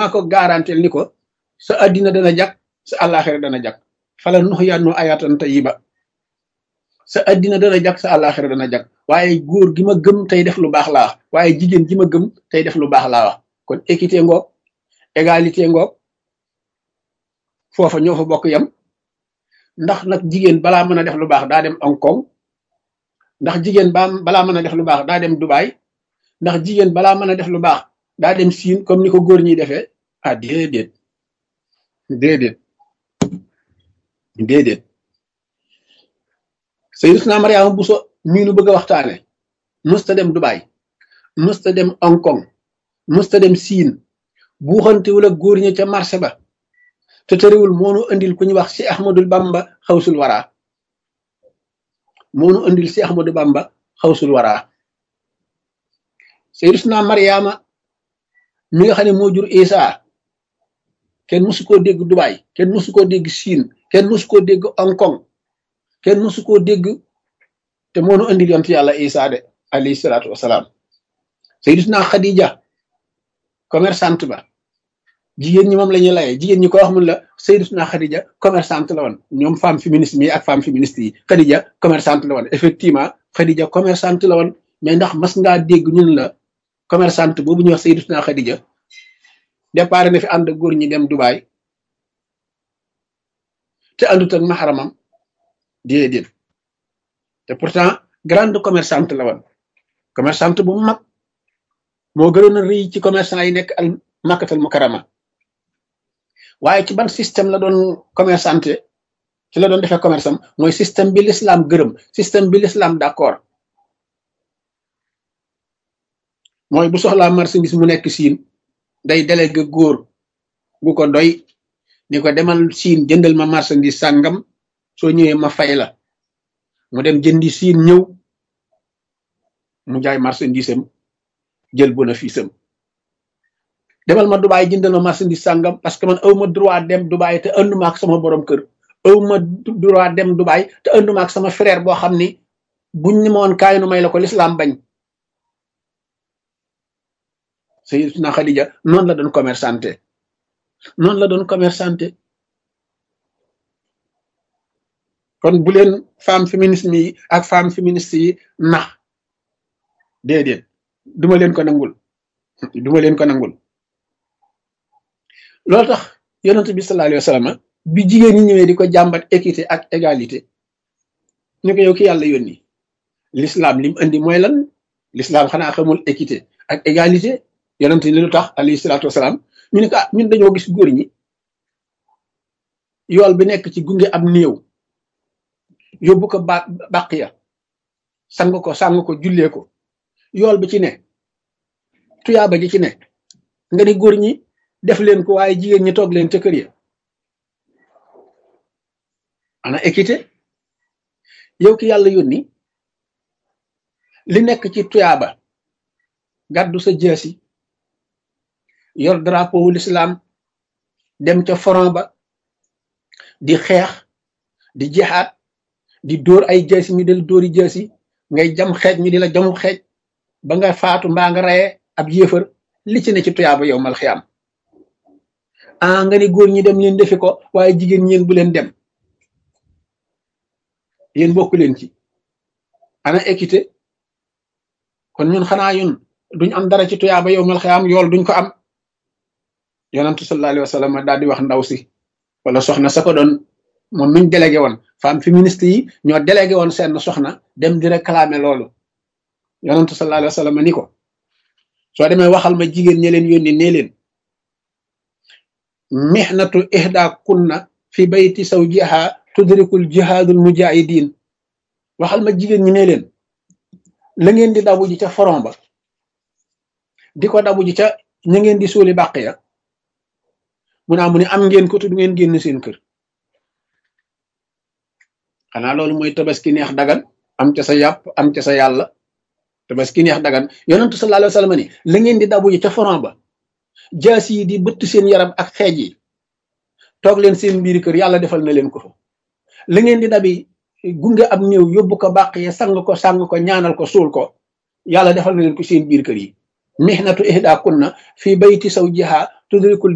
maa ko garantel ni ko sa addina dana jag sa àllaaxira dana jag fala nux yannu ayatan tayiba sa addina dana jag sa àllaaxira dana jag waaye góor gi ma gëm tey def lu baax laa wax waaye jigéen gi ma gëm tey def lu baax laa wax kon équité ngoog égalité ngoog foofa ñoo fa bokk yam ndax nag jigéen balaa mën a def lu baax daa dem Hong Kong ndax jigéen ba balaa mën a def lu baax daa dem Dubai ndax jigéen balaa mën a def lu baax daa dem Siin comme ni ko góor ñi defee ah déedéet déedéet déedéet Sayyidatuna Mariama Bousso mii nu bëgg a waxtaane musta dem Dubai musta dem Hong Kong musta dem Siin buuxantewul ak góor ñi ca marché ba te tëriwul moonu andil ku ñu wax si Ahmadul Bamba xawsul waraa moonu andil si Ahmadou Bamba xawsul waraa Sayyidatuna Mariama mi nga xam ne moo jur Isa kenn musu koo dégg Dubai kenn musu koo dégg Siin kenn musu koo dégg Hong Kong kenn musu koo dégg te moonu andil yont yàlla Isa de alayhi salaatu wasalaam Sayyidatuna Khadija commerçante ba jigéen ñi moom la ñuy layee jigéen ñi ko wax mun la Sayyidatuna Khadija commerçante la woon ñoom femme féministe mi ak femme féministe yi Khadija commerçante la woon effectivement Khadija commerçante la woon mais ndax mas ngaa dégg ñun la commerçante boobu ñuy wax Sayyidatuna Khadija départ na fi ànd ak góor ñi dem Dubai te àndut ak maxaramam déedéet te pourtant grande commerçante la woon commerçante bu mag moo gënoon a rëy ci commerçant yi nekk al makkatal mukarama waaye ci ban système la doon commerçante ci la doon defee commerce am mooy système bi l'islam gërëm système bi l'islam d'accord mooy bu soxlaa marchandise mu nekk siin day délégué góor gu ko doy ni ko demal siin jëndal ma marchandise sàngam soo ñëwee ma fay la mu dem jëndi siin ñëw mu jaay marchandise am jël bénéfice am demal ma Dubaay jëndal ma marchandise sàngam parce que man aw ma droit dem Dubaay te anduma ak sama borom kër aw ma droit dem Dubaay te anduma ak sama frère boo xam ni buñ ni ma woon kaay nu may la ko l'islam bañ Sayyidatuna Khadija noonu la doon commerçante noonu la doon commerçante kon bu leen femme féminisme yi ak femme féministe yi nax déedéet duma leen ko nangul duma leen ko nangul loolu tax yonent bi sallallahu alayhi wa sallam bi jigéen ñi ñëwee di ko jàmbat équité ak égalité ñu ko yow ki yàlla yónni l'islam lim andi mooy lan l'islam xanaa xamul équité ak égalité yonent ni lu tax alayhi salaatu wasalaam ñu ne ko ah ñun dañoo gis góor ñi yool bi nekk ci gunge am néew yóbbu ko ba bàq ya sang ko sang ko jullee ko yool bi ci ne tuyaaba ji ci ne nga ni góor ñi def leen ko waaye jigéen ñi toog leen ca kër ya ana équité yow ki yàlla yónni li nekk ci tuyaaba gàddu sa jeesi yor drapeau wu l'islam dem ca front ba di xeex di jihaad di dóor ay jeesi ñu del dóori jeesi ngay jam xeej ñu di la jamu xeej ba nga faatu mbaa nga rayee ab yéefar li ci ne ci tuyaaba yow mal xiyaam ah nga ni góor ñi dem leen defi ko waaye jigéen ñeen bu leen dem yéen bokk leen ci ana équité kon ñun xanaa yun duñ am dara ci tuyaaba yow mal xiyaam yool duñ ko am yonantu sallallahu alayhi wa sallam daal di wax ndaw si wala soxna sa ko doon moom miñ délégué woon femme féministe yi ñoo délégué woon seen soxna dem di réclamer loolu yonantu sallallahu alayhi wa sallam ni ko soo demee waxal ma jigéen ñi leen yónni nee leen mihnatu ihda kunna fi bayti zawjiha tudrikul jihadul mujahidin waxal ma jigéen ñi nee leen la ngeen di dabu ji ca front ba di ko dabu ji ca ña ngeen di suuli bàq ya mu naa mu ne am ngeen ko te du ngeen génn seen kër xanaa loolu mooy tabaski neex dagan am ca sa yàpp am ca sa yàlla tabaski neex dagan yonentu sallallahu alayhi wa sallam ni la ngeen di dabu ji ca front ba jaas yi di bëtt seen yaram ak xeej yi toog leen seen biir kër yàlla defal na leen ko fa la ngeen di dabi gunge ab néew yóbbu ko bàq ye sang ko sang ko ñaanal ko suul ko yàlla defal na leen ko seen biir kër yi mihnatu ihda kunna fi bayti zawjiha tudrikul